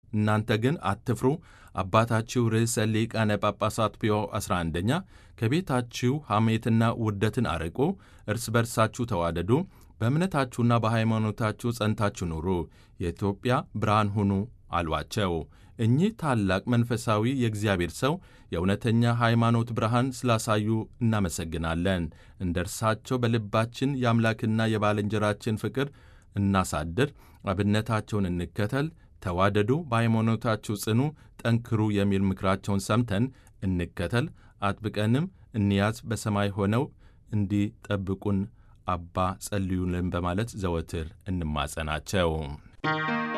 እናንተ ግን አትፍሩ። አባታችሁ ርዕሰ ሊቃነ ጳጳሳት ፒዮ 11ኛ ከቤታችሁ ሐሜትና ውርደትን አርቁ፣ እርስ በርሳችሁ ተዋደዱ፣ በእምነታችሁና በሃይማኖታችሁ ጸንታችሁ ኑሩ፣ የኢትዮጵያ ብርሃን ሁኑ አሏቸው። እኚህ ታላቅ መንፈሳዊ የእግዚአብሔር ሰው የእውነተኛ ሃይማኖት ብርሃን ስላሳዩ እናመሰግናለን። እንደ እርሳቸው በልባችን የአምላክና የባልንጀራችን ፍቅር እናሳድር፣ አብነታቸውን እንከተል፣ ተዋደዱ፣ በሃይማኖታችሁ ጽኑ፣ ጠንክሩ የሚል ምክራቸውን ሰምተን እንከተል፣ አጥብቀንም እንያዝ። በሰማይ ሆነው እንዲጠብቁን አባ ጸልዩልን በማለት ዘወትር እንማጸናቸው።